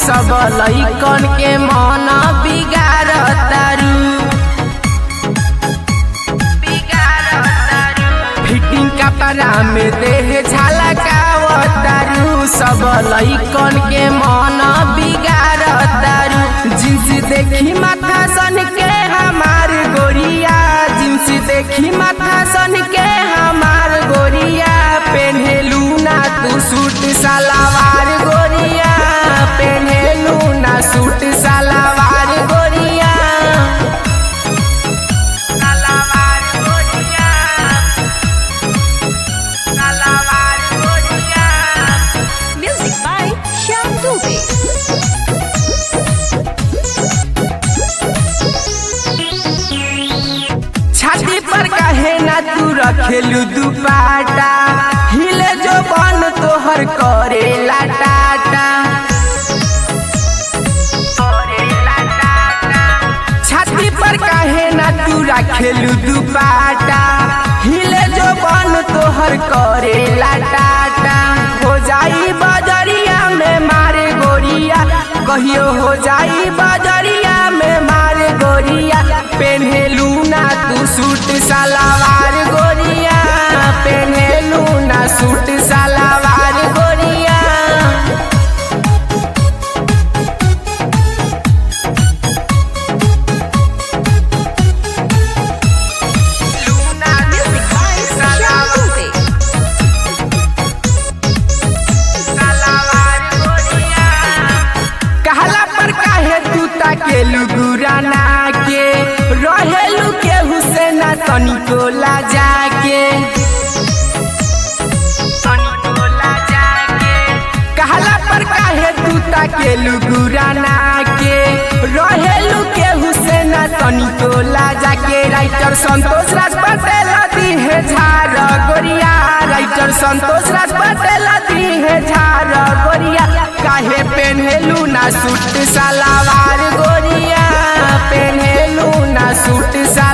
सब लइकन के मन बिगाड़ तारू फिटिंग कपड़ा में देह झलकावतारू सब लइकन के मन बिगाड़ तारू जिन्स देखी माथा सन के हमार गोरिया जिन्स देखी माथा सन के हमार गोरिया पेन्हेलू ना तू सूट सलवार गोरिया पेन्हेलू ना सूट सलवार गोरिया सलवार गोरिया सलवार गोरिया Music by Shyam Dubey. छाती पर काहे ना तू रखेलू दुपाटा हिले जो बन तोहर करे टाटा छाती पर काहे ना तू रखेलू दुपाटा हिले जो बन तोहर करे टाटा हो जाई बजरिया में मारे गोरिया कहियो हो जाई बजरिया में मारे गोरिया पेन्हेलू ना तू सूट सलवार गोरिया पेन्हेलू ना सूट सलवार गोरिया Music by Shyam Dubey. कहला पर काहे तू ताकेलू गुराना के रहेलू के हुसैना तनिको ला जाके कहला पर काहे तू ताकेलू गुराना के रहेलू के हुसैना तनिको ला जाके राइटर संतोष राज पटेल दी है झार गोरिया राइटर संतोष राज पटेल दी है झार गोरिया काहे पेन्हेलू ना सूट सलवार गोरिया पेन्हेलू ना सूट सलवार